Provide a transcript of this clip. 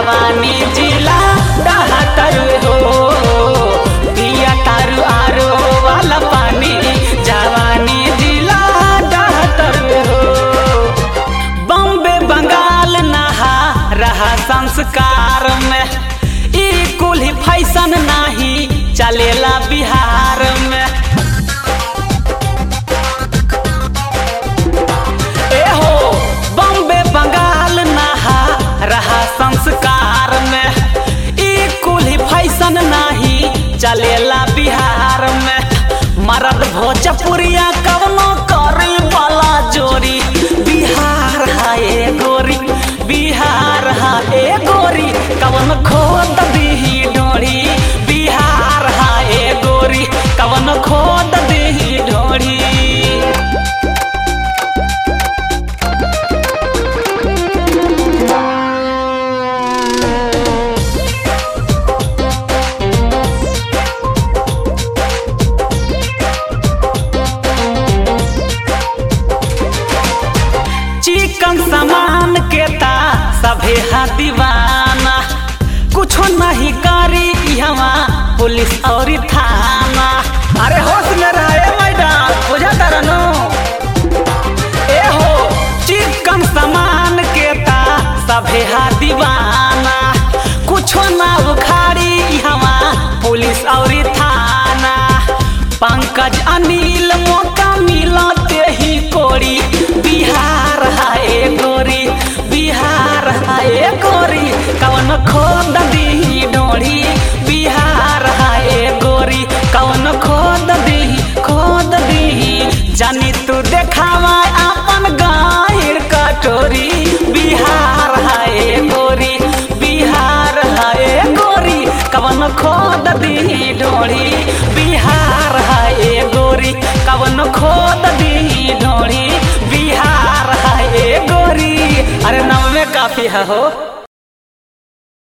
जवानी जिला डहतर हो पिया तारू आरो वाला पानी जवानी जिला डहतर हो बम्बे बंगाल नहा रहा संस्कार में ई कुल ही फैशन नाही चलेला बिहार में ए हो बम्बे बंगाल नहा रहा संस्कार में ई कुल ही फैशन नाही चलेला बिहार में मरद भोजपुरिया कवनो करे वाला जोरी बिहार हाय गोरी बिहार हाय गोरी कवन खोद दीही डोरी बिहार हाय गोरी कवन खोद दीही डोरी चिकन सामान के ता सभे हा दीवाना कुछो नहीं करी इहवा पुलिस और थाना अरे होश में रहे मैडम बुझा तरनो ए हो चिकन सामान के ता सभे हा दीवाना कुछो ना उखाड़ी इहवा पुलिस और थाना पंकज अनिल मौका मिलते ही कोरी बिहार हाय गोरी बिहार हाय गोरी कवन खोद दी डोरी बिहार हाय गोरी कवन खोद दी खोद दी जानी तू देखावा अपन गायर कटोरी बिहार हाय गोरी बिहार हाय गोरी कवन खोद दी डोरी बिहार हाय गोरी कवन खोद दी डोरी बिहार हाय गोरी अरे नव में काफी है हो